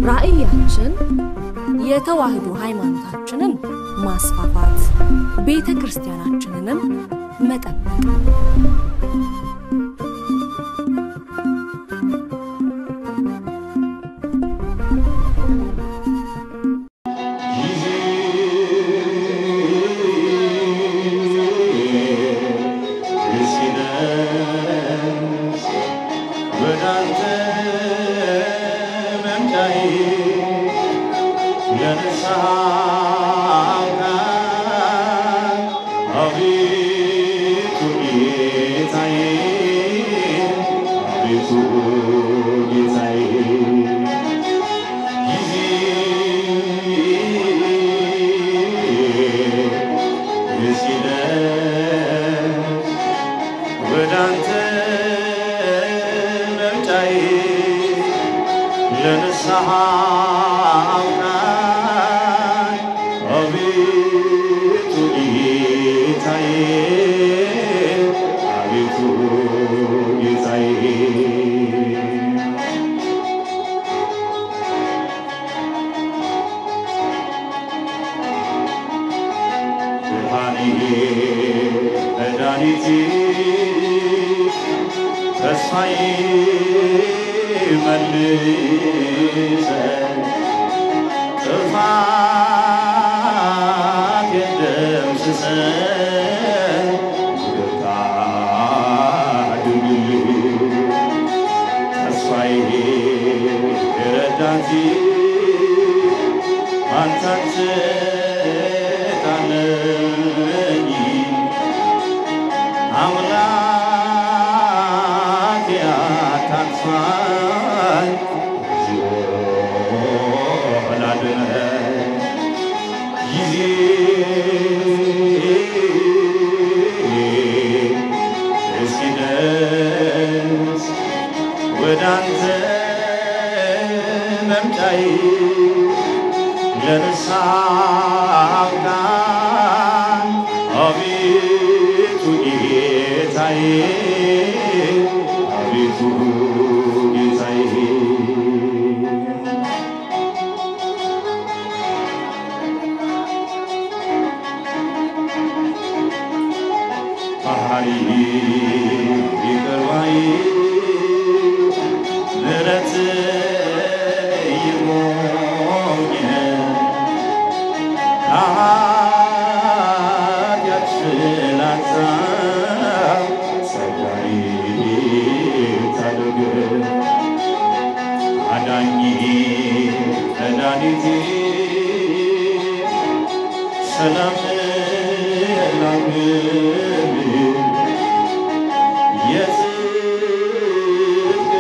ራዕያችን የተዋህዶ ሃይማኖታችንን ማስፋፋት፣ ቤተ ክርስቲያናችንንም መጠበቅ ወዳንተ መምጫዬ ለንስሐ አውቃኝ አቤቱ ጌታዬ አቤቱ ጌታዬ ጊዜ ሲደርስ ወዳንተ መምጫዬ ለንስሐ አውቃኝ አቤቱ ጌታዬ አቤቱ ጌታዬ ብርሃኔ መድኃኒቴ ተስፋዬ መልሰኝ ጥፋት የደምስሰኝ ይቅርታ አድርግልኝ ተስፋዬ ረዳቴ አንተን ስታለኝ አምላክ ያታጥፋኝ ላድነኝ ጊዜ እስኪደርስ ወዳንተ መምጫዬ ለንስሐ አውቃኝ አቤቱ ጌታዬ አቤቱ ጌታዬ ባህሪ ይቅር ባይ ምሕረት ይሞኛል ከኃጢአት ፍላጻ ጸጋዬ ታደግ አዳኝ መድኃኒቴ ሰላም ላግል የጽድቅ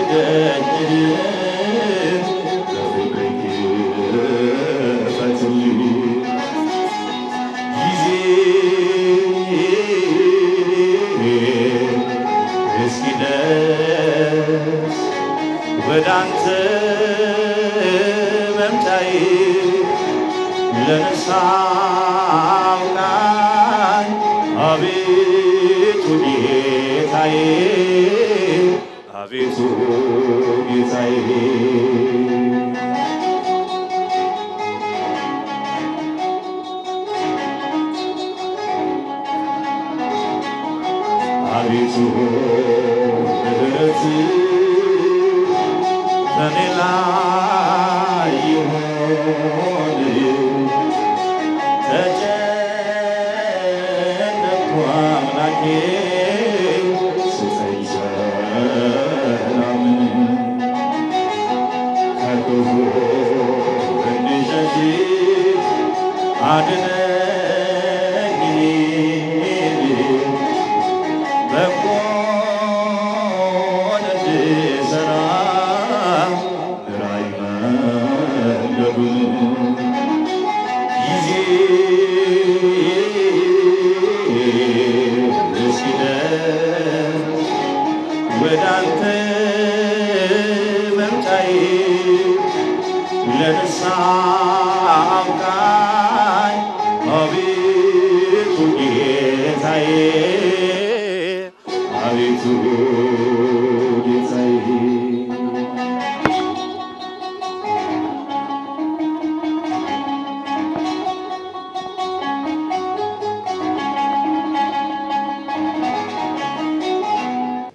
ደጅን በፍቅር ክፈትልኝ ጊዜ እስኪደርስ ወዳንተ መምጫዬ ለንስሐ አውቃኝ አቤቱ ጌታዬ አቤቱ ጌታዬ አቤቱ ምሕረት በኔ ላይ ይሆን ተጨነቅኩ አምላኬ ስጠኝ ሰላምን ከክፉ እንድሸሽ አድነኝ በጎን እንድሠራ ምራኝ መንገዱን ጊዜ እስኪደርስ ወዳንተ መምጫዬ ለንስሐ አብቃኝ አቤቱ ጌታዬ አቤቱ ጌታዬ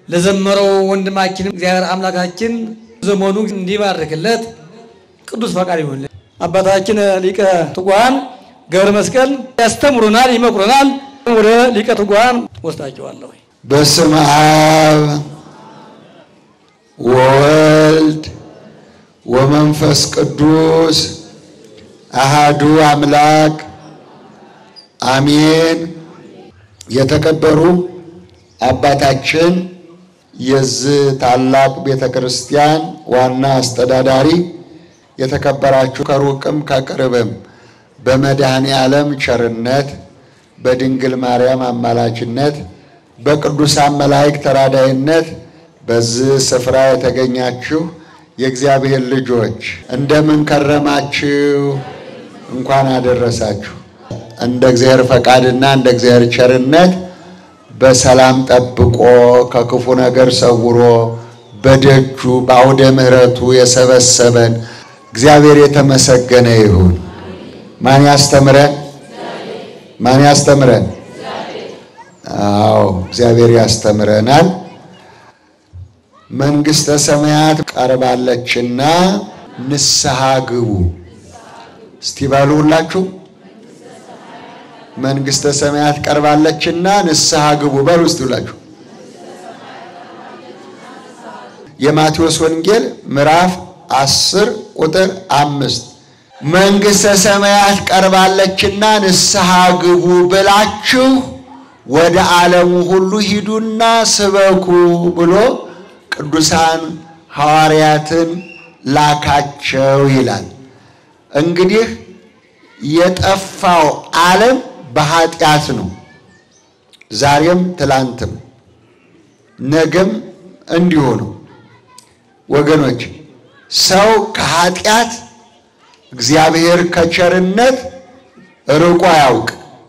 ለዘመረው ወንድማችን እግዚአብሔር አምላካችን ዘመኑ እንዲባርክለት ቅዱስ ፈቃድ ይሁን። አባታችን ሊቀ ትጉሃን ገብረ መስቀል ያስተምሩናል፣ ይመክሩናል። ወደ ሊቀ ትጉሃን ወስዳቸዋለሁ። በስመ አብ ወወልድ ወመንፈስ ቅዱስ አሃዱ አምላክ አሜን። የተከበሩ አባታችን የዚህ ታላቅ ቤተ ክርስቲያን ዋና አስተዳዳሪ፣ የተከበራችሁ ከሩቅም ከቅርብም በመድኃኔ ዓለም ቸርነት በድንግል ማርያም አማላጅነት በቅዱሳን መላእክት ተራዳይነት በዚህ ስፍራ የተገኛችሁ የእግዚአብሔር ልጆች እንደምን ከረማችሁ? እንኳን አደረሳችሁ። እንደ እግዚአብሔር ፈቃድና እንደ እግዚአብሔር ቸርነት በሰላም ጠብቆ ከክፉ ነገር ሰውሮ በደጁ በአውደ ምሕረቱ የሰበሰበን እግዚአብሔር የተመሰገነ ይሁን። ማን ያስተምረን? ማን ያስተምረን? አዎ እግዚአብሔር ያስተምረናል። መንግሥተ ሰማያት ቀርባለችና ንስሐ ግቡ። እስቲ በሉ ሁላችሁ መንግሥተ ሰማያት ቀርባለችና ንስሐ ግቡ በሉ እስቲ ሁላችሁ። የማቴዎስ ወንጌል ምዕራፍ አስር ቁጥር አምስት መንግሥተ ሰማያት ቀርባለችና ንስሐ ግቡ ብላችሁ ወደ ዓለሙ ሁሉ ሂዱና ስበኩ ብሎ ቅዱሳን ሐዋርያትን ላካቸው ይላል። እንግዲህ የጠፋው ዓለም በኃጢአት ነው። ዛሬም ትላንትም ነገም እንዲሁ ነው። ወገኖች ሰው ከኃጢአት እግዚአብሔር ከቸርነት ርቆ አያውቅ።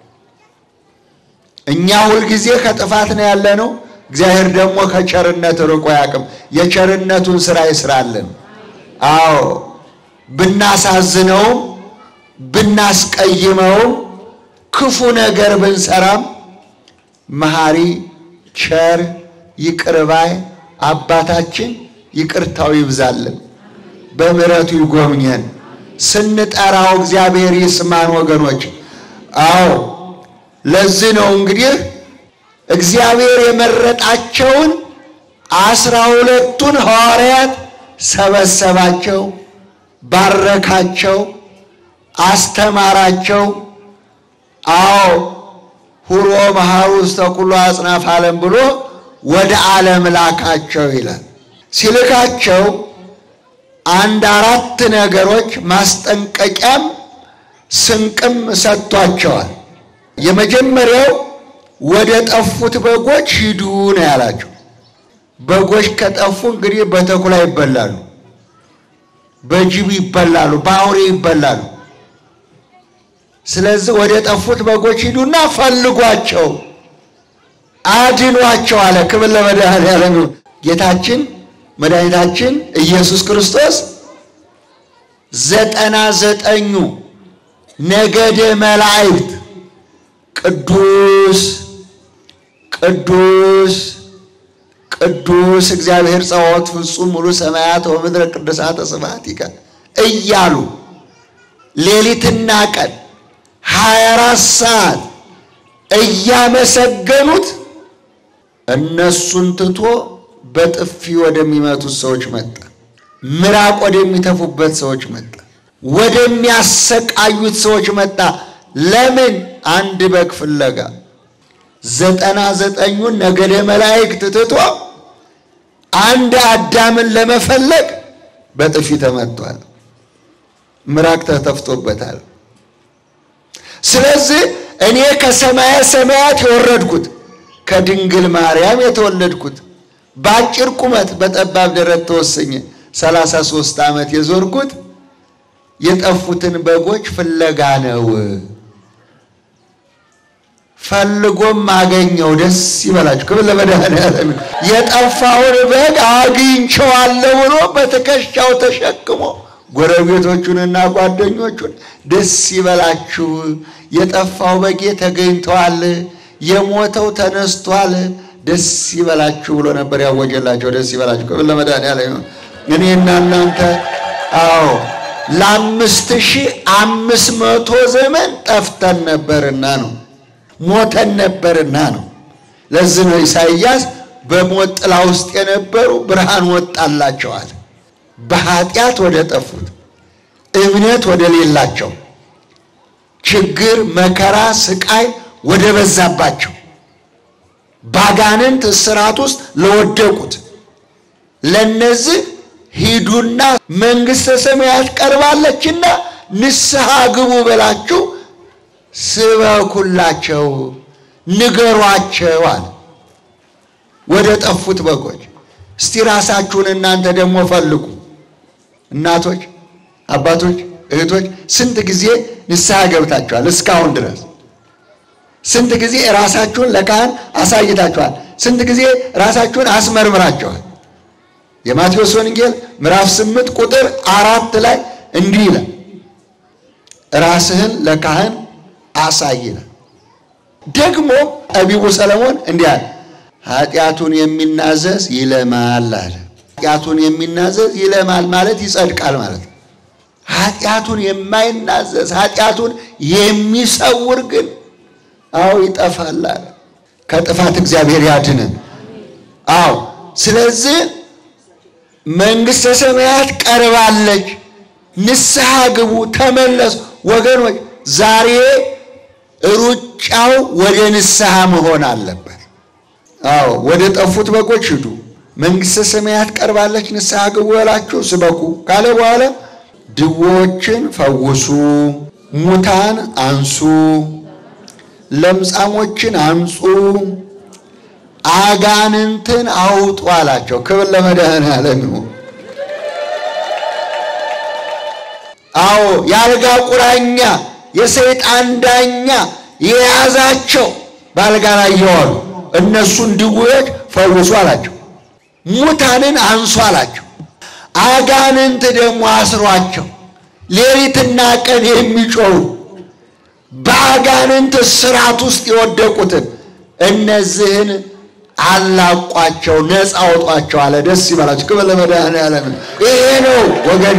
እኛ ሁልጊዜ ከጥፋት ነው ያለነው። እግዚአብሔር ደግሞ ከቸርነት ርቆ አያውቅም። የቸርነቱን ስራ ይስራልን። አዎ ብናሳዝነውም ብናስቀይመውም ክፉ ነገር ብንሰራም መሐሪ ቸር ይቅር ባይ አባታችን ይቅርታው ይብዛልን፣ በምሕረቱ ይጎብኘን። ስንጠራው እግዚአብሔር ይስማን ወገኖች። አዎ ለዚህ ነው እንግዲህ እግዚአብሔር የመረጣቸውን አስራ ሁለቱን ሐዋርያት ሰበሰባቸው፣ ባረካቸው፣ አስተማራቸው። አዎ ሁሮ መሐሩ ውስተ ኩሉ አጽናፈ ዓለም ብሎ ወደ ዓለም ላካቸው ይላል። ሲልካቸው አንድ አራት ነገሮች ማስጠንቀቂያም ስንቅም ሰጥቷቸዋል። የመጀመሪያው ወደ ጠፉት በጎች ሂዱ ነው ያላቸው። በጎች ከጠፉ እንግዲህ በተኩላ ይበላሉ፣ በጅብ ይበላሉ፣ በአውሬ ይበላሉ። ስለዚህ ወደ ጠፉት በጎች ሂዱና ፈልጓቸው፣ አድኗቸው አለ። ክብር ለመድኃኔዓለም ይሁን። ጌታችን መድኃኒታችን ኢየሱስ ክርስቶስ ዘጠና ዘጠኙ ነገደ መላእክት ቅዱስ ቅዱስ ቅዱስ እግዚአብሔር ጸዋዖት ፍጹም ሙሉ ሰማያት ወምድረ ቅዱሳተ ስብሐቲከ እያሉ ሌሊትና ቀን ሀያ አራት ሰዓት እያመሰገኑት እነሱን ትቶ በጥፊ ወደሚመቱት ሰዎች መጣ። ምራቅ ወደሚተፉበት ሰዎች መጣ። ወደሚያሰቃዩት ሰዎች መጣ። ለምን? አንድ በግ ፍለጋ ዘጠና ዘጠኙን ነገደ መላእክት ትቶ አንድ አዳምን ለመፈለግ በጥፊ ተመቷል። ምራቅ ተተፍቶበታል። ስለዚህ እኔ ከሰማየ ሰማያት የወረድኩት ከድንግል ማርያም የተወለድኩት በአጭር ቁመት በጠባብ ደረት ተወሰኘ ሰላሳ ሦስት ዓመት የዞርኩት የጠፉትን በጎች ፍለጋ ነው። ፈልጎም አገኘው። ደስ ይበላችሁ። ክብር ለመድኃኔዓለም። የጠፋውን በግ አግኝቼዋለሁ ብሎ በትከሻው ተሸክሞ ጎረቤቶቹንና ጓደኞቹን ደስ ይበላችሁ፣ የጠፋው በጌ ተገኝተዋል፣ የሞተው ተነስቷል፣ ደስ ይበላችሁ ብሎ ነበር ያወጀላቸው። ደስ ይበላችሁ ክብር ለመድኃኒዓለም ይሁን። እኔና እናንተ አዎ ለአምስት ሺህ አምስት መቶ ዘመን ጠፍተን ነበርና ነው ሞተን ነበርና ነው። ለዚህ ነው ኢሳይያስ በሞት ጥላ ውስጥ የነበሩ ብርሃን ወጣላቸዋል። በኃጢአት ወደ ጠፉት እምነት ወደ ሌላቸው ችግር፣ መከራ፣ ስቃይ ወደ በዛባቸው ባጋንንት እስራት ውስጥ ለወደቁት ለነዚህ ሂዱና መንግሥተ ሰማያት ቀርባለችና ንስሐ ግቡ ብላችሁ ስበኩላቸው፣ ንገሯቸው አለ። ወደ ጠፉት በጎች እስቲ ራሳችሁን እናንተ ደግሞ ፈልጉ። እናቶች፣ አባቶች፣ እህቶች ስንት ጊዜ ንስሐ ገብታችኋል? እስካሁን ድረስ ስንት ጊዜ ራሳችሁን ለካህን አሳይታችኋል? ስንት ጊዜ ራሳችሁን አስመርምራችኋል? የማቴዎስ ወንጌል ምዕራፍ ስምንት ቁጥር አራት ላይ እንዲህ ይላል፣ ራስህን ለካህን አሳይ ይላል። ደግሞ ጠቢቡ ሰለሞን እንዲህ አለ፣ ኃጢአቱን የሚናዘዝ ይለማል አለ። ኃጢአቱን የሚናዘዝ ይለማል ማለት ይጸድቃል ማለት ነው። ኃጢአቱን የማይናዘዝ ኃጢአቱን የሚሰውር ግን አዎ ይጠፋል አለ። ከጥፋት እግዚአብሔር ያድንን። አዎ ስለዚህ መንግሥተ ሰማያት ቀርባለች፣ ንስሐ ግቡ፣ ተመለሱ። ወገኖች ዛሬ ሩጫው ወደ ንስሐ መሆን አለበት። አዎ ወደ ጠፉት በጎች ሂዱ፣ መንግሥተ ሰማያት ቀርባለች፣ ንስሐ ግቡ በላችሁ ስበኩ ካለ በኋላ ድዎችን ፈውሱ፣ ሙታን አንሱ፣ ለምጻሞችን አንጹ፣ አጋንንትን አውጡ አላቸው። ክብር ለመድኃኔዓለም ይሁን። አዎ የአልጋ ቁራኛ የሰይጣን ዳኛ የያዛቸው በአልጋ ላይ እየዋሉ እነሱን ድውዮች ፈውሱ አላቸው። ሙታንን አንሱ አላቸው። አጋንንት ደግሞ አስሯቸው ሌሊትና ቀን የሚጮሁ በአጋንንት ስራት ውስጥ የወደቁትን እነዚህን አላቋቸው፣ ነፃ አውጧቸው አለ። ደስ ይበላቸው። ክብር ለመድኃኔዓለም። ይሄ ነው ወገኔ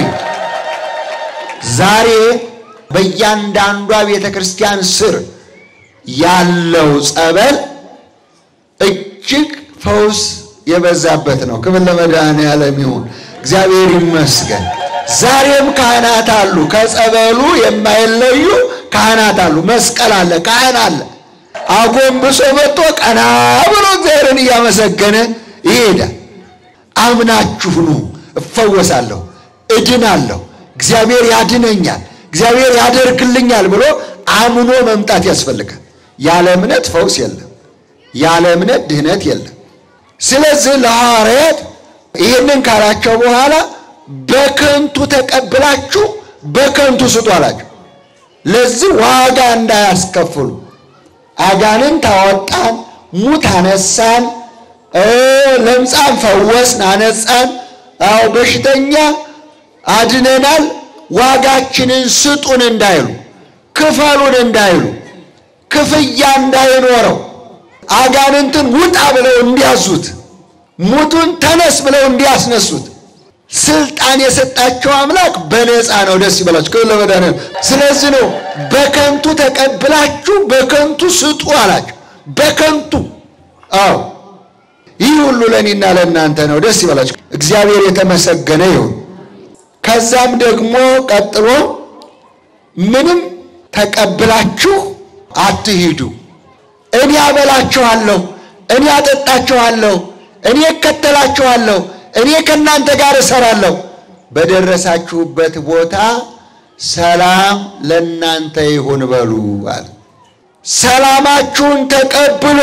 ዛሬ በእያንዳንዷ ቤተ ክርስቲያን ስር ያለው ጸበል እጅግ ፈውስ የበዛበት ነው። ክብር ለመድኃኔዓለም ይሁን። እግዚአብሔር ይመስገን። ዛሬም ካህናት አሉ፣ ከጸበሉ የማይለዩ ካህናት አሉ። መስቀል አለ፣ ካህን አለ። አጎንብሶ መጥቶ ቀና ብሎ እግዚአብሔርን እያመሰገነ ይሄዳል። አምናችሁ ኑ፣ እፈወሳለሁ፣ እድናለሁ፣ እግዚአብሔር ያድነኛል፣ እግዚአብሔር ያደርግልኛል ብሎ አምኖ መምጣት ያስፈልጋል። ያለ እምነት ፈውስ የለም፣ ያለ እምነት ድህነት የለም። ስለዚህ ለሐዋርያት ይህንን ካላቸው በኋላ በከንቱ ተቀብላችሁ በከንቱ ስጡ አላቸው። ለዚህ ዋጋ እንዳያስከፍሉ አጋንንት አወጣን፣ ሙት አነሳን፣ ለምጻም ፈወስን፣ አነጻን፣ አዎ በሽተኛ አድነናል፣ ዋጋችንን ስጡን እንዳይሉ፣ ክፈሉን እንዳይሉ፣ ክፍያ እንዳይኖረው አጋንንትን ውጣ ብለው እንዲያዙት፣ ሙቱን ተነስ ብለው እንዲያስነሱት ስልጣን የሰጣቸው አምላክ በነፃ ነው። ደስ ይበላችሁ። ክብር ለመድኃኒዓለም። ስለዚህ ነው በከንቱ ተቀብላችሁ በከንቱ ስጡ አላቸው። በከንቱ አዎ፣ ይህ ሁሉ ለእኔና ለእናንተ ነው። ደስ ይበላችሁ። እግዚአብሔር የተመሰገነ ይሁን። ከዛም ደግሞ ቀጥሎ ምንም ተቀብላችሁ አትሂዱ፣ እኔ አበላችኋለሁ፣ እኔ አጠጣችኋለሁ፣ እኔ እከተላችኋለሁ እኔ ከእናንተ ጋር እሰራለሁ። በደረሳችሁበት ቦታ ሰላም ለእናንተ ይሁን በሉ አለ። ሰላማችሁን ተቀብሎ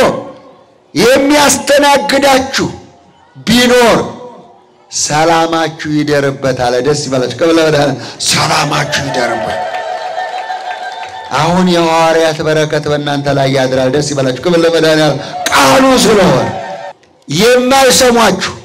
የሚያስተናግዳችሁ ቢኖር ሰላማችሁ ይደርበት አለ። ደስ ይበላችሁ። ከበለ ሰላማችሁ ይደርበት። አሁን የሐዋርያት በረከት በእናንተ ላይ ያድራል። ደስ ይበላችሁ። ክብር ለመድኃኒዓለም ቃሉ ስለሆነ የማይሰሟችሁ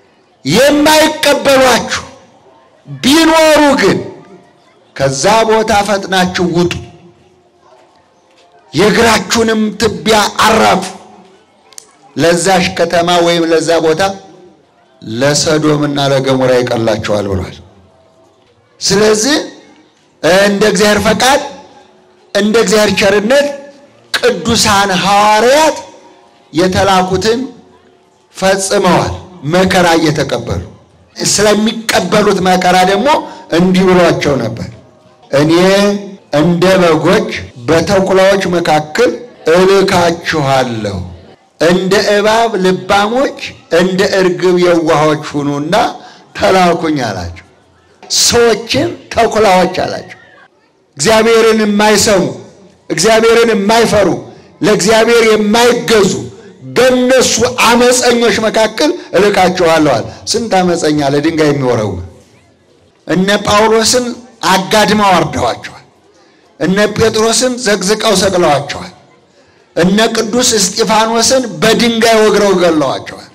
የማይቀበሏችሁ ቢኖሩ ግን ከዛ ቦታ ፈጥናችሁ ውጡ፣ የእግራችሁንም ትቢያ አራፉ። ለዛሽ ከተማ ወይም ለዛ ቦታ ለሰዶምና ለገሞራ ይቀላቸዋል ብሏል። ስለዚህ እንደ እግዚአብሔር ፈቃድ እንደ እግዚአብሔር ቸርነት ቅዱሳን ሐዋርያት የተላኩትን ፈጽመዋል። መከራ እየተቀበሉ ስለሚቀበሉት መከራ ደግሞ እንዲህ ብሏቸው ነበር። እኔ እንደ በጎች በተኩላዎች መካከል እልካችኋለሁ። እንደ እባብ ልባሞች፣ እንደ እርግብ የዋሆች ሁኑና ተላኩኝ አላቸው። ሰዎችን ተኩላዎች አላቸው። እግዚአብሔርን የማይሰሙ እግዚአብሔርን የማይፈሩ ለእግዚአብሔር የማይገዙ በእነሱ አመፀኞች መካከል እልካችኋለዋል። ስንት አመፀኛ ለድንጋይ የሚወረውር እነ ጳውሎስን አጋድመው አርደዋቸዋል። እነ ጴጥሮስን ዘግዝቀው ሰቅለዋቸዋል። እነ ቅዱስ እስጢፋኖስን በድንጋይ ወግረው ገለዋቸዋል።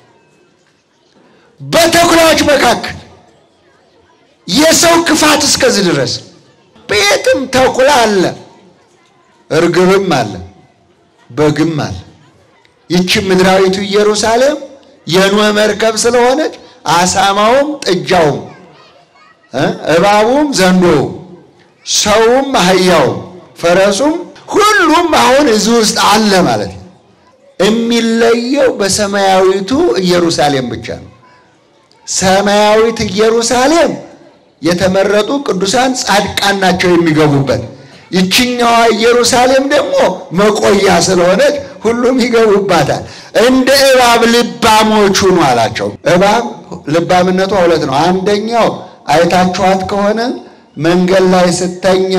በተኩላዎች መካከል የሰው ክፋት እስከዚህ ድረስ ቤትም ተኩላ አለ፣ እርግብም አለ፣ በግም አለ። ይቺ ምድራዊቱ ኢየሩሳሌም የኖህ መርከብ ስለሆነች አሳማውም ጥጃውም እባቡም ዘንዶውም ሰውም አህያውም ፈረሱም ሁሉም አሁን እዚህ ውስጥ አለ ማለት ነው። የሚለየው በሰማያዊቱ ኢየሩሳሌም ብቻ ነው። ሰማያዊት ኢየሩሳሌም የተመረጡ ቅዱሳን ጻድቃን ናቸው የሚገቡበት። ይችኛዋ ኢየሩሳሌም ደግሞ መቆያ ስለሆነች ሁሉም ይገቡባታል። እንደ እባብ ልባሞች ሁኑ አላቸው። እባብ ልባምነቷ ሁለት ነው። አንደኛው አይታችኋት ከሆነ መንገድ ላይ ስተኛ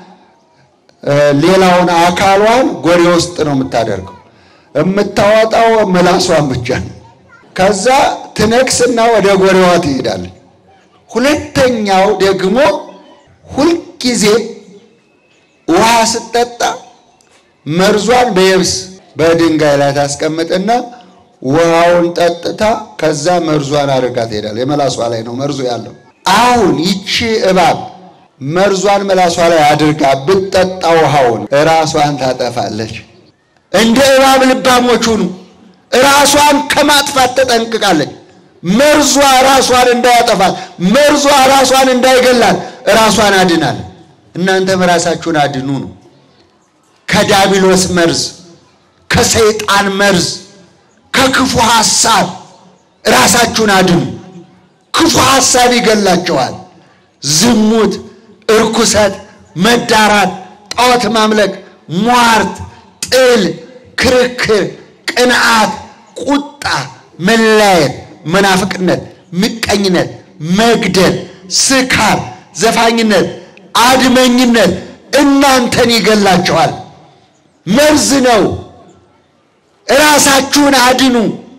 ሌላውን አካሏን ጎሬ ውስጥ ነው የምታደርገው። የምታወጣው ምላሷን ብቻ ነው። ከዛ ትነክስና ወደ ጎሬዋ ትሄዳለች። ሁለተኛው ደግሞ ሁልጊዜ ውሃ ስትጠጣ መርዟን በየብስ በድንጋይ ላይ ታስቀምጥና ውሃውን ጠጥታ ከዛ መርዟን አድርጋ ትሄዳለች። የመላሷ ላይ ነው መርዙ ያለው። አሁን ይቺ እባብ መርዟን መላሷ ላይ አድርጋ ብትጠጣ ውሃውን ራሷን ታጠፋለች። እንደ እባብ ልባሞች ሁኑ። ራሷን ከማጥፋት ተጠንቅቃለች። መርዟ ራሷን እንዳያጠፋት፣ መርዟ ራሷን እንዳይገላት ራሷን አድናል። እናንተም ራሳችሁን አድኑ ነው። ከዳቢሎስ መርዝ፣ ከሰይጣን መርዝ፣ ከክፉ ሐሳብ ራሳችሁን አድኑ። ክፉ ሐሳብ ይገላቸዋል። ዝሙት፣ እርኩሰት፣ መዳራት፣ ጣዖት ማምለክ፣ ሟርት፣ ጥል፣ ክርክር፣ ቅንዓት፣ ቁጣ፣ መለያየት፣ መናፍቅነት፣ ምቀኝነት፣ መግደል፣ ስካር፣ ዘፋኝነት፣ አድመኝነት እናንተን ይገላቸዋል። መርዝ ነው። ራሳችሁን አድኑ።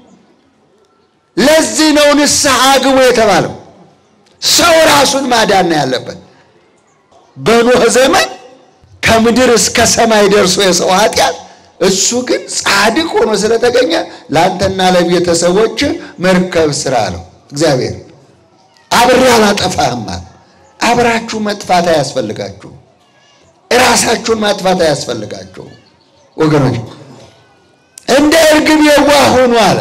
ለዚህ ነው ንስሐ ግቡ የተባለው። ሰው ራሱን ማዳን ነው ያለበት። በኖህ ዘመን ከምድር እስከ ሰማይ ደርሶ የሰው ኃጢአት፣ እሱ ግን ጻድቅ ሆኖ ስለተገኘ ለአንተና ለቤተሰቦች መርከብ ስራ ነው እግዚአብሔር። አብሬ አላጠፋህም አለ። አብራችሁ መጥፋት አያስፈልጋችሁ። እራሳችሁን ማጥፋት አያስፈልጋችሁ ወገኖች። እንደ እርግብ የዋህ ሁኑ አለ።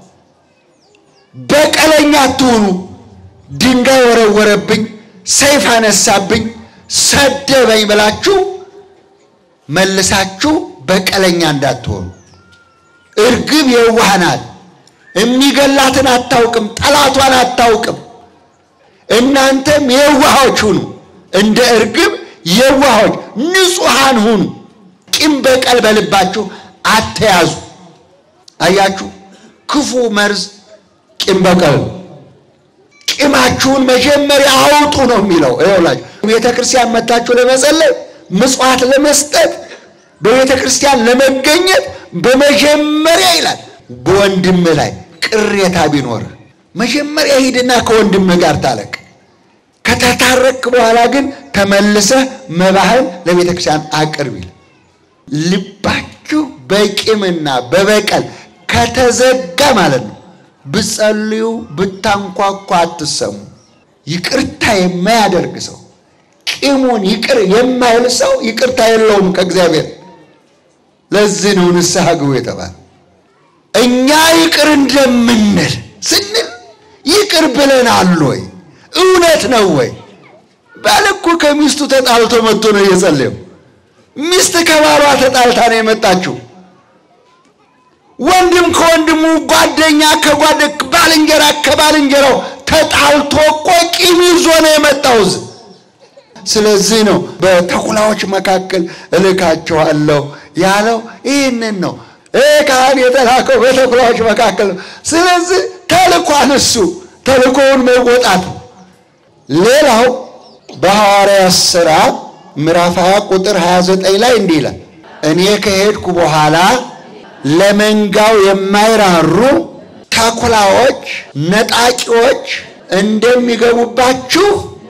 በቀለኛ አትሁኑ። ድንጋይ ወረወረብኝ፣ ሰይፍ አነሳብኝ፣ ሰደበኝ ብላችሁ መልሳችሁ በቀለኛ እንዳትሆኑ። እርግብ የዋህ ናት። የሚገላትን አታውቅም፣ ጠላቷን አታውቅም። እናንተም የዋሆች ሁኑ፣ እንደ እርግብ የዋሆች ንጹሐን ሁኑ። ቂም በቀል በልባችሁ አተያዙ። አያችሁ፣ ክፉ መርዝ ቂም በቀል ነው። ቂማችሁን መጀመሪያ አውጡ ነው የሚለው። ይኸውላችሁ ቤተ ክርስቲያን መታችሁ ለመጸለይ ምጽዋት ለመስጠት በቤተ ክርስቲያን ለመገኘት በመጀመሪያ ይላል በወንድም ላይ ቅሬታ ቢኖር መጀመሪያ ሂድና ከወንድም ጋር ታረቅ። ከተታረቅ በኋላ ግን ተመልሰህ መባህን ለቤተ ክርስቲያን አቅርብ ይል። ልባችሁ በቂምና በበቀል ከተዘጋ ማለት ነው ብጸልዩ ብታንኳኳ አትሰሙ። ይቅርታ የማያደርግ ሰው ቂሙን ይቅር የማይል ሰው ይቅርታ የለውም ከእግዚአብሔር። ለዚህ ነው ንስሐ ግቡ የተባለ። እኛ ይቅር እንደምንል ስንል ይቅር ብለናል ወይ? እውነት ነው ወይ? ባል እኮ ከሚስቱ ተጣልቶ መጥቶ ነው እየጸለየው። ሚስት ከባሏ ተጣልታ ነው የመጣችው። ወንድም ከወንድሙ፣ ጓደኛ ከጓደ ባልንጀራ ከባልንጀራው ተጣልቶ እኮ ቂም ይዞ ነው የመጣው እዚህ። ስለዚህ ነው በተኩላዎች መካከል እልካችኋለሁ ያለው ይህንን ነው። ይህ ካህን የተላከው በተኩላዎች መካከል ነው። ስለዚህ ተልኳን እሱ ተልኮውን መወጣት። ሌላው በሐዋርያት ሥራ ምዕራፍ 20 ቁጥር 29 ላይ እንዲህ ይላል፣ እኔ ከሄድኩ በኋላ ለመንጋው የማይራሩ ተኩላዎች፣ ነጣቂዎች እንደሚገቡባችሁ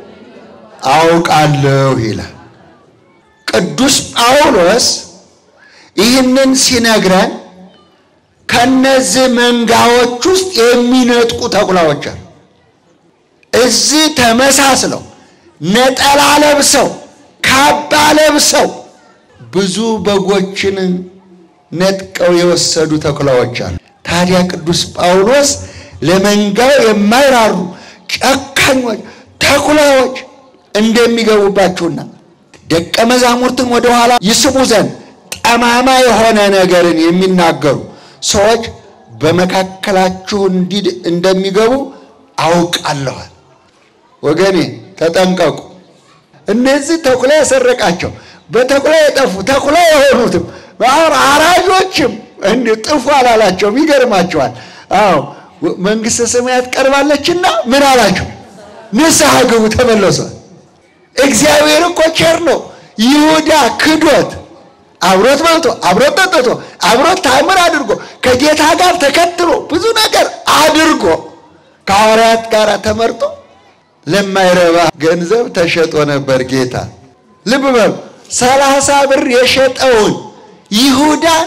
አውቃለሁ ይላል። ቅዱስ ጳውሎስ ይህንን ሲነግረን ከነዚህ መንጋዎች ውስጥ የሚነጥቁ ተኩላዎች አሉ። እዚህ ተመሳስለው ነጠላ ለብሰው ካባ ለብሰው ብዙ በጎችን ነጥቀው የወሰዱ ተኩላዎች አሉ። ታዲያ ቅዱስ ጳውሎስ ለመንጋው የማይራሩ ጨካኞች ተኩላዎች እንደሚገቡባችሁና ደቀ መዛሙርትን ወደኋላ ይስቡ ዘንድ ጠማማ የሆነ ነገርን የሚናገሩ ሰዎች በመካከላችሁ እንዲህ እንደሚገቡ አውቃለኋል። ወገኔ ተጠንቀቁ። እነዚህ ተኩላ የሰረቃቸው በተኩላ የጠፉ ተኩላ የሆኑትም አሁን አራጆችም እንዲህ ጥፉ አላላቸውም። ይገርማቸዋል። አዎ መንግሥተ ሰማያት ቀርባለችና ምን አላቸው? ንስሐ ግቡ፣ ተመለሱ። እግዚአብሔር እኮ ቸር ነው። ይሁዳ ክዶት አብሮት በልቶ አብሮት ጠጥቶ አብሮት ታምር አድርጎ ከጌታ ጋር ተከትሎ ብዙ ነገር አድርጎ ከሐዋርያት ጋር ተመርጦ ለማይረባ ገንዘብ ተሸጦ ነበር ጌታ። ልብ በሉ፣ ሰላሳ ብር የሸጠውን ይሁዳን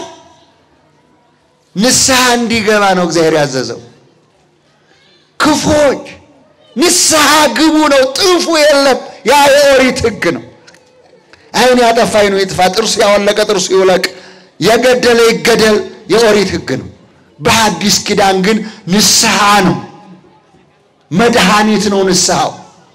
ንስሐ እንዲገባ ነው እግዚአብሔር ያዘዘው። ክፎች ንስሐ ግቡ ነው፣ ጥፉ የለም። ያ የኦሪት ሕግ ነው። ዓይን ያጠፋ ዓይኑ ይጥፋ፣ ጥርሱ ያወለቀ ጥርሱ ይውለቅ፣ የገደለ ይገደል የኦሪት ሕግ ነው። በሐዲስ ኪዳን ግን ንስሐ ነው፣ መድኃኒት ነው ንስሐው።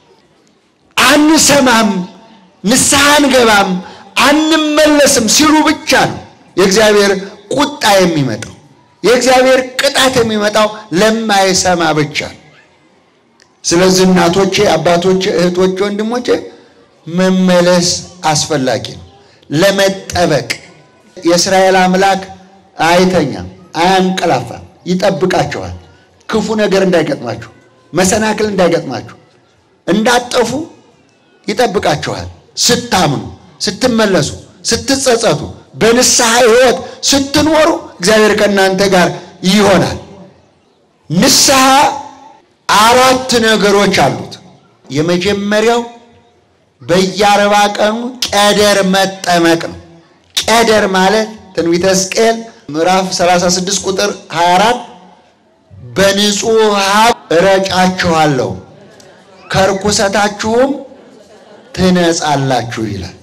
አንሰማም፣ ንስሐ አንገባም፣ አንመለስም ሲሉ ብቻ ነው የእግዚአብሔር ቁጣ የሚመጣው። የእግዚአብሔር ቅጣት የሚመጣው ለማይሰማ ብቻ ነው። ስለዚህ እናቶቼ፣ አባቶቼ፣ እህቶቼ፣ ወንድሞቼ መመለስ አስፈላጊ ነው ለመጠበቅ። የእስራኤል አምላክ አይተኛም፣ አያንቀላፋም፣ ይጠብቃችኋል። ክፉ ነገር እንዳይገጥማችሁ፣ መሰናክል እንዳይገጥማችሁ፣ እንዳጠፉ ይጠብቃችኋል። ስታምኑ፣ ስትመለሱ፣ ስትጸጸቱ፣ በንስሐ ሕይወት ስትኖሩ እግዚአብሔር ከእናንተ ጋር ይሆናል። ንስሐ አራት ነገሮች አሉት። የመጀመሪያው በየአርባ ቀኑ ቀደር መጠመቅ ነው። ቀደር ማለት ትንቢተ ሕዝቅኤል ምዕራፍ 36 ቁጥር 24 በንጹሕ ውሃ እረጫችኋለሁ ከርኩሰታችሁም ትነጻላችሁ ይላል።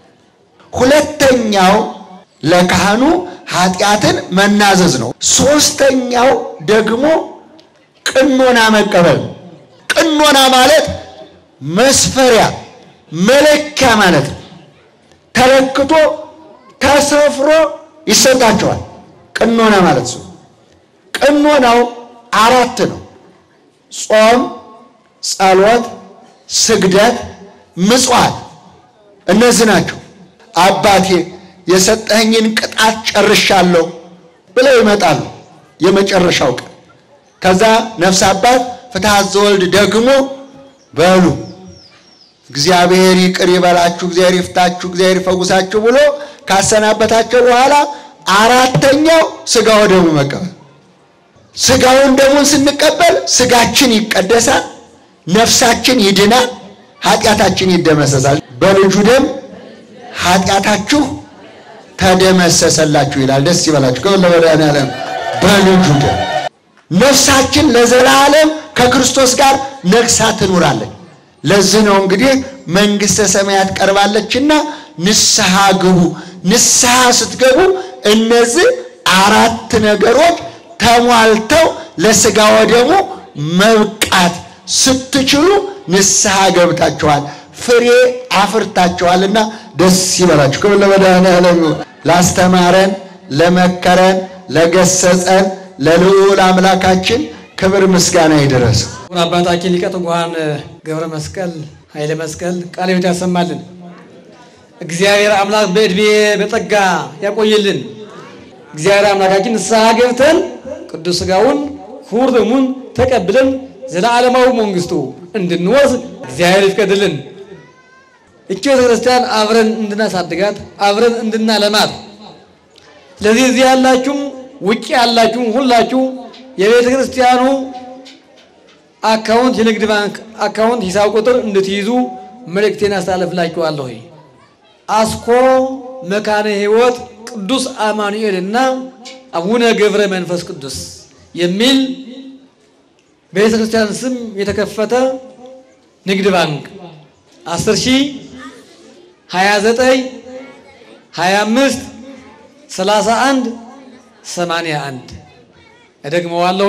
ሁለተኛው ለካህኑ ኃጢአትን መናዘዝ ነው። ሦስተኛው ደግሞ ቅኖና መቀበል ነው። ቅኖና ማለት መስፈሪያ መለኪያ ማለት ነው። ተለክቶ ተሰፍሮ ይሰጣቸዋል። ቅኖና ማለት ነው። ቅኖናው አራት ነው። ጾም፣ ጸሎት፣ ስግደት፣ ምጽዋት እነዚህ ናቸው። አባቴ የሰጠኸኝን ቅጣት ጨርሻለሁ ብለው ይመጣሉ። የመጨረሻው ቀን ከዛ ነፍስ አባት ፍትሐት ዘወልድ ደግሞ በሉ እግዚአብሔር ይቅር ይበላችሁ፣ እግዚአብሔር ይፍታችሁ፣ እግዚአብሔር ይፈውሳችሁ ብሎ ካሰናበታቸው በኋላ አራተኛው ስጋ ወደሙ መቀበል። ስጋውን ደሙን ስንቀበል ስጋችን ይቀደሳል፣ ነፍሳችን ይድናል፣ ኃጢአታችን ይደመሰሳል። በልጁ ደም ኃጢአታችሁ ተደመሰሰላችሁ ይላል። ደስ ይበላችሁ። ከሁሉ ለመድኃኒዓለም በልጁ ደም ነፍሳችን ለዘላለም ከክርስቶስ ጋር ነግሳ ትኑራለች። ለዚህ ነው እንግዲህ መንግሥተ ሰማያት ቀርባለችና ንስሐ ግቡ። ንስሐ ስትገቡ እነዚህ አራት ነገሮች ተሟልተው ለሥጋ ወደሙ መብቃት ስትችሉ ንስሐ ገብታችኋል፣ ፍሬ አፍርታችኋልና ደስ ይበላችሁ። ክብር ለመድኃኔዓለም ይሁን። ላስተማረን፣ ለመከረን፣ ለገሰጸን ለልዑል አምላካችን ክብር ምስጋና ይድረስ። አባታችን ሊቀ ትጉሃን ገብረ መስቀል ኃይለ መስቀል ቃለ ሕይወት ያሰማልን። እግዚአብሔር አምላክ በዕድሜ በጸጋ ያቆይልን። እግዚአብሔር አምላካችን ንስሐ ገብተን ቅዱስ ሥጋውን ክቡር ደሙን ተቀብለን ዘለዓለማዊ መንግስቱ እንድንወርስ እግዚአብሔር ይፍቀድልን። እቺ ቤተ ክርስቲያን አብረን እንድናሳድጋት አብረን እንድናለማት። ስለዚህ እዚህ ያላችሁም ውጭ ያላችሁም ሁላችሁ የቤተ ክርስቲያኑ አካውንት የንግድ ባንክ አካውንት ሂሳብ ቁጥር እንድትይዙ መልእክቴን አስተላልፍላችኋለሁ። አስኮ መካነ ሕይወት ቅዱስ አማኑኤል እና አቡነ ገብረ መንፈስ ቅዱስ የሚል በቤተ ክርስቲያን ስም የተከፈተ ንግድ ባንክ 10 ሺህ 29 25 31 81 እደግመዋለሁ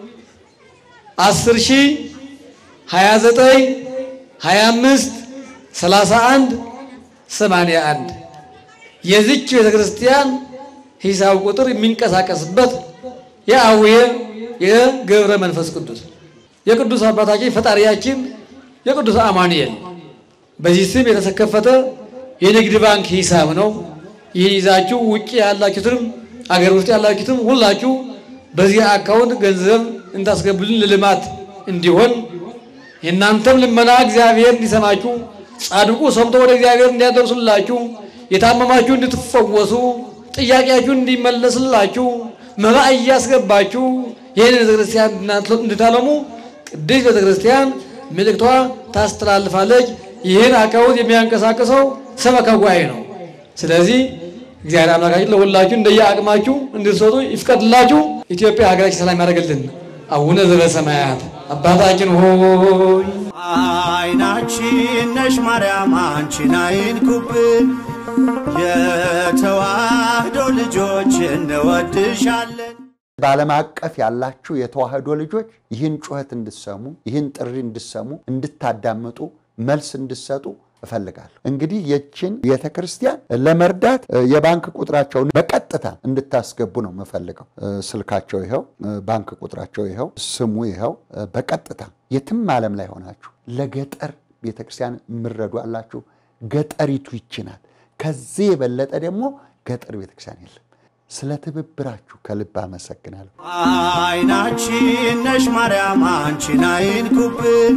10 ሺህ 29 25 31 81 የዚች ቤተ ክርስቲያን ሂሳብ ቁጥር የሚንቀሳቀስበት የአቡየ የገብረ መንፈስ ቅዱስ የቅዱስ አባታችን ፈጣሪያችን የቅዱስ አማኑኤል በዚህ ስም የተከፈተ የንግድ ባንክ ሂሳብ ነው። ይህን ይዛችሁ ውጭ ያላችሁትም አገር ውስጥ ያላችሁትም ሁላችሁ በዚህ አካውንት ገንዘብ እንታስገቡልን ለልማት እንዲሆን የእናንተም ልመና እግዚአብሔር እንዲሰማችሁ ጻድቁ ሰምቶ ወደ እግዚአብሔር እንዲያደርሱላችሁ የታመማችሁ እንድትፈወሱ ጥያቄያችሁ እንዲመለስላችሁ መባ እያስገባችሁ ይህን ቤተክርስቲያን እንድታለሙ ቅድስት ቤተክርስቲያን መልእክቷ ታስተላልፋለች። ይህን አካውንት የሚያንቀሳቅሰው ሰበካ ጉባኤ ነው። ስለዚህ እግዚአብሔር አምላካችን ለሁላችሁ እንደየ አቅማችሁ እንድትሰጡ ይፍቀድላችሁ። ኢትዮጵያ ሀገራችን ሰላም ያደርግልን። አቡነ ዘበሰማያት አባታችን ሆይ አይናችን ነሽ ማርያም አንቺን አይንኩብን፣ የተዋህዶ ልጆች እንወድሻለን። በዓለም አቀፍ ያላችሁ የተዋህዶ ልጆች ይህን ጩኸት እንድሰሙ ይህን ጥሪ እንድሰሙ እንድታዳምጡ መልስ እንድሰጡ እፈልጋለሁ። እንግዲህ የችን ቤተ ክርስቲያን ለመርዳት የባንክ ቁጥራቸውን በቀጥታ እንድታስገቡ ነው የምፈልገው። ስልካቸው ይኸው፣ ባንክ ቁጥራቸው ይኸው፣ ስሙ ይኸው። በቀጥታ የትም ዓለም ላይ ሆናችሁ ለገጠር ቤተ ክርስቲያን የምረዱ አላችሁ። ገጠሪቱ ይችናል። ከዚህ የበለጠ ደግሞ ገጠር ቤተ ክርስቲያን የለም። ስለ ትብብራችሁ ከልብ አመሰግናለሁ። አይናችን ነሽ ማርያም አንቺን አይንኩብን፣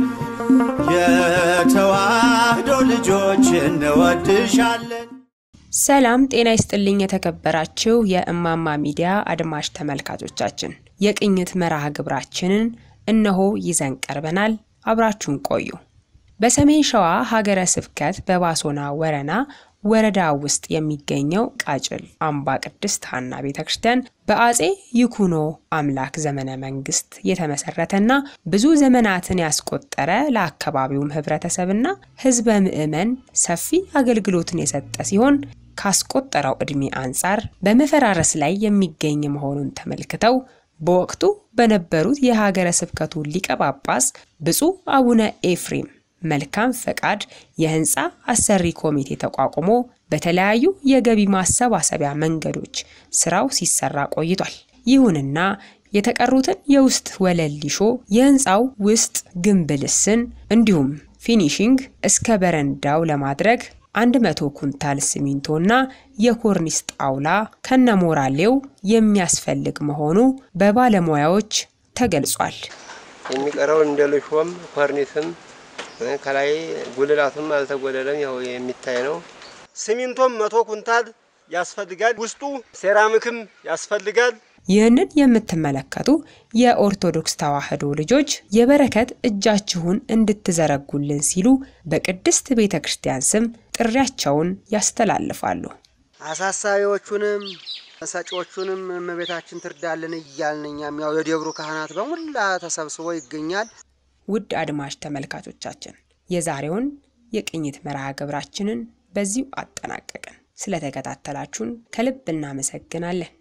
የተዋህዶ ልጆች እንወድሻለን። ሰላም ጤና ይስጥልኝ። የተከበራችሁ የእማማ ሚዲያ አድማጭ ተመልካቾቻችን የቅኝት መርሃ ግብራችንን እነሆ ይዘን ቀርበናል። አብራችሁን ቆዩ። በሰሜን ሸዋ ሀገረ ስብከት በባሶና ወረና ወረዳ ውስጥ የሚገኘው ቃጭል አምባ ቅድስት ሐና ቤተ ክርስቲያን በአጼ ይኩኖ አምላክ ዘመነ መንግስት የተመሰረተና ብዙ ዘመናትን ያስቆጠረ ለአካባቢውም ህብረተሰብና ህዝበ ምዕመን ሰፊ አገልግሎትን የሰጠ ሲሆን ካስቆጠረው ዕድሜ አንጻር በመፈራረስ ላይ የሚገኝ መሆኑን ተመልክተው በወቅቱ በነበሩት የሀገረ ስብከቱ ሊቀ ጳጳስ ብፁዕ አቡነ ኤፍሬም መልካም ፈቃድ የህንፃ አሰሪ ኮሚቴ ተቋቁሞ በተለያዩ የገቢ ማሰባሰቢያ መንገዶች ስራው ሲሰራ ቆይቷል። ይሁንና የተቀሩትን የውስጥ ወለል ሊሾ፣ የህንፃው ውስጥ ግንብ ልስን እንዲሁም ፊኒሺንግ እስከ በረንዳው ለማድረግ 100 ኩንታል ሲሚንቶና የኮርኒስ ጣውላ ከነሞራሌው የሚያስፈልግ መሆኑ በባለሙያዎች ተገልጿል። የሚቀረው እንደ ልሾም ኮርኒስም ከላይ ጉልላቱም አልተጎደለም። ያው የሚታይ ነው። ሲሚንቶም መቶ ኩንታል ያስፈልጋል። ውስጡ ሴራሚክም ያስፈልጋል። ይህንን የምትመለከቱ የኦርቶዶክስ ተዋሕዶ ልጆች የበረከት እጃችሁን እንድትዘረጉልን ሲሉ በቅድስት ቤተ ክርስቲያን ስም ጥሪያቸውን ያስተላልፋሉ። አሳሳቢዎቹንም ሰጪዎቹንም እመቤታችን ትርዳልን እያልን እኛም ያው የደብሩ ካህናት በሙላ ተሰብስቦ ይገኛል። ውድ አድማጭ ተመልካቾቻችን የዛሬውን የቅኝት መርሃ ግብራችንን በዚሁ አጠናቀቅን። ስለተከታተላችሁን ከልብ እናመሰግናለን።